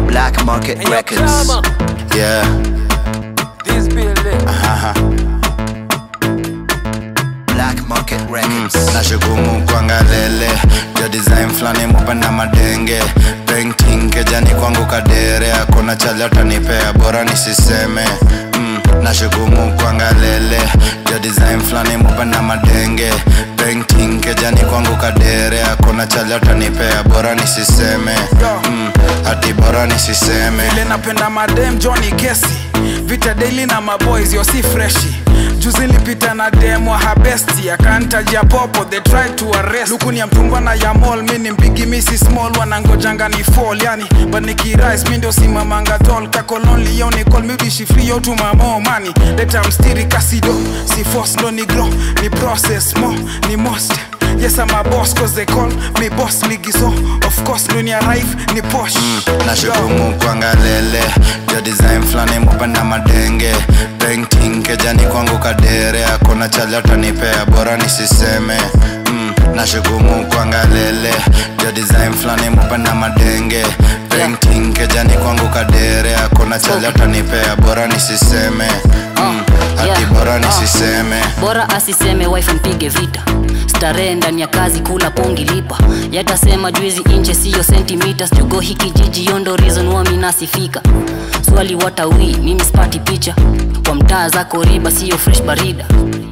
Black Market Hey, yo, Records. Clama, yeah. this building. Aha. Black Market Records. nashukumu kwangalele jo design flani mupenda madenge painting kejani kwangu kadere akuna chali atanipea bora nisiseme mm. nashukumu kwangalele jo design flani mupenda madenge painting kejani kwangu kadere akuna chali atanipea bora nisiseme mm. hati bora nisiseme vile napenda madem Johnny Kesi vita daily na maboys yo si freshi juzi nilipita na dem wa habesti akantajia popo they try to arrest lukuni ya mtungwa na ya mall mi ni mpigi misi small wanangojanga ni fall yani but nikirise mi ndio simamanga tol kakolonli yo ni call mi bishi free yo tu mamo mani leta mstiri kasido si force ndo ni grow ni process mo ni most Yes, I'm a boss cause they call me boss ligi so of course ndo ni arrive ni posh nashukumu kwangalele jo design flani mupenda madenge painting kejani kwangu kadere akuna chali atanipea bora nisiseme mm. nashukumu kwangalele jo design flani mupenda madenge painting kejani kwangu kadere akuna chali atanipea bora nisiseme mm. hati yeah. bora nisiseme bora asiseme wife mpige vita starehe ndani ya kazi kula pongi lipa yatasema juizi inche siyo centimeters jugo hiki jiji yondo reason wami nasifika swali watawi mimi spati picha kwa mtaa zako riba siyo fresh barida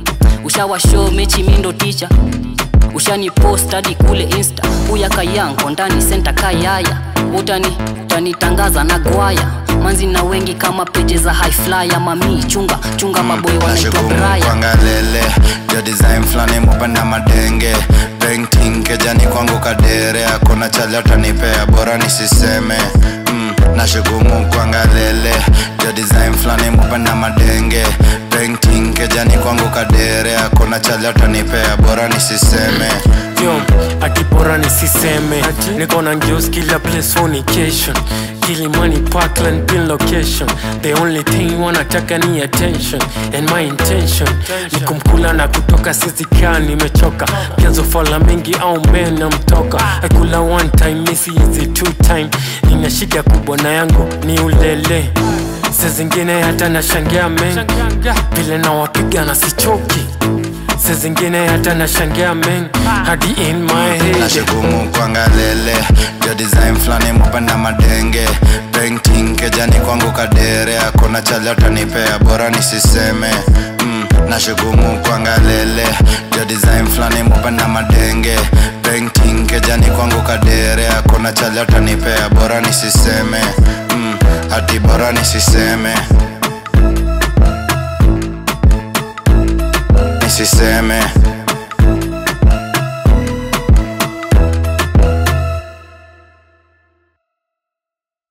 ushawa show mechi mindo ticha ushani post hadi kule insta huya kayanko ndani senta kayaya utani utanitangaza na gwaya manzi na wengi kama peje za high flyer mami chunga chunga maboy wanaitwa nashukumu braya kwangalele jo design flani mupenda madenge painting kejani kwangu kadere akuna chali atanipea bora nisiseme mm. nashukumu kwangalele jo design flani mupenda madenge painting kejani kwangu kadere akuna chali atanipea bora nisiseme Yo, ati bora nisiseme niko na ngeuzi kila place fornication kilimani parkland pin location the only thing wanataka ni attention and my intention ni kumkula na kutoka sizikaa nimechoka vyanzo fala mingi au mena mtoka akula one time misi hizi two time nina shida kubwa na yangu ni ulele se zingine hata nashangia men vile nawapiga na sichoki se zingine hata nashangia men hadi in my head nashukumu kwangalele jo design flani mupenda madenge painting kejani kwangu kadere akuna chali atanipea bora nisiseme mm. nashukumu kwangalele jo design flani mupenda madenge painting kejani kwangu kadere akuna chali atanipea bora nisiseme mm. hati bora nisiseme nisiseme